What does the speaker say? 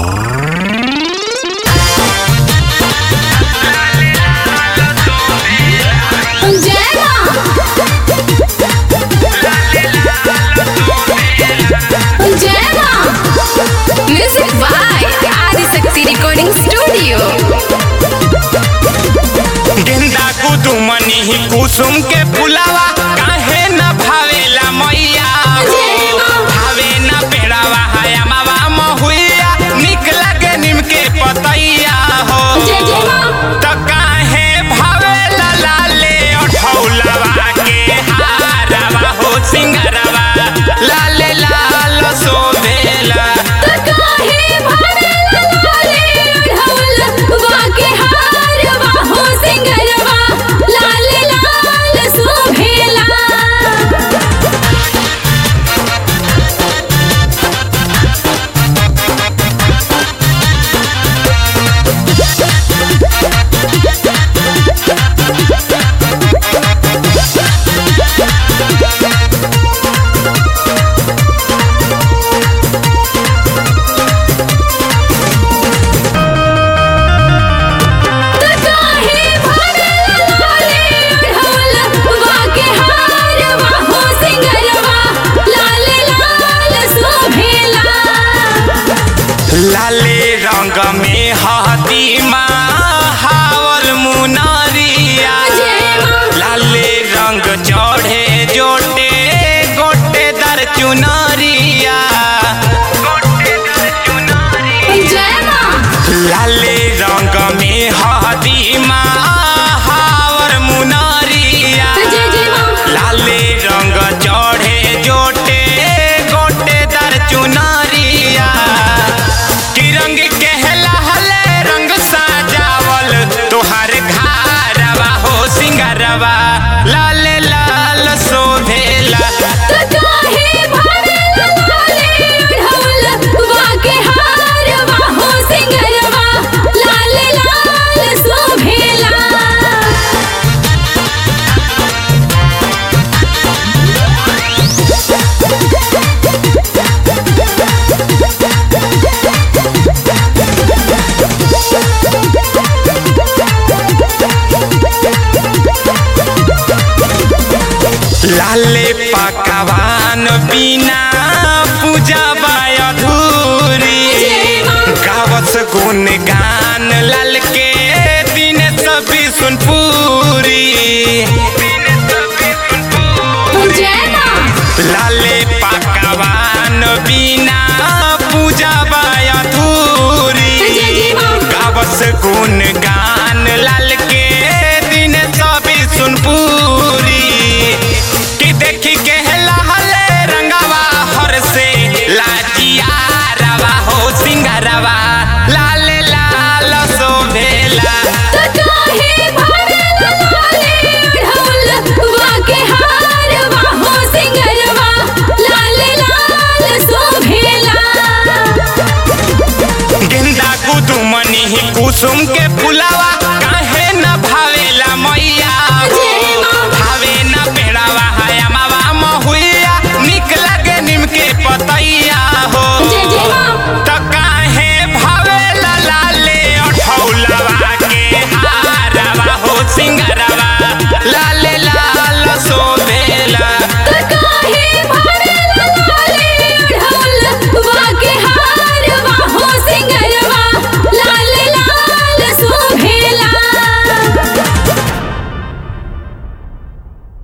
कुसुम के फुलावा काहे न भावेला मैया भावे न पेड़ावा हया मावा महुइया निक लगे निम के पतैया हो त काहे भावेला लाले अठौलवा के हारवा हो सिंगरवा लाले लाल सोभेला लाले रंग में हती हावर मुनरिया लाले रंग चढ़े जोटे गोटे दर चुनरिया लाले रंग में हती हावर मुनरिया लाले रंग चढ़े जोटे गोटे दर चुनरिया कि रंग कहला हले रंग सजावल तोहार घारवा हो सिंगरवा लाल लाल शोभेला लाले पकवान बिना पूजा बाय अधूरी गावस गुण गान लाल के दिन सभी सुन पूरी लाले पकवान बिना पूजा बाय अधूरी गावस गुण गान लाल के दिन सभी सुन पूरी कि देखी के लहले रंगवा हर से लाजिया रवा हो सिंगरवा लाल लाल शोभेला गेंदा कुदुमनी कुसुम के फुलावा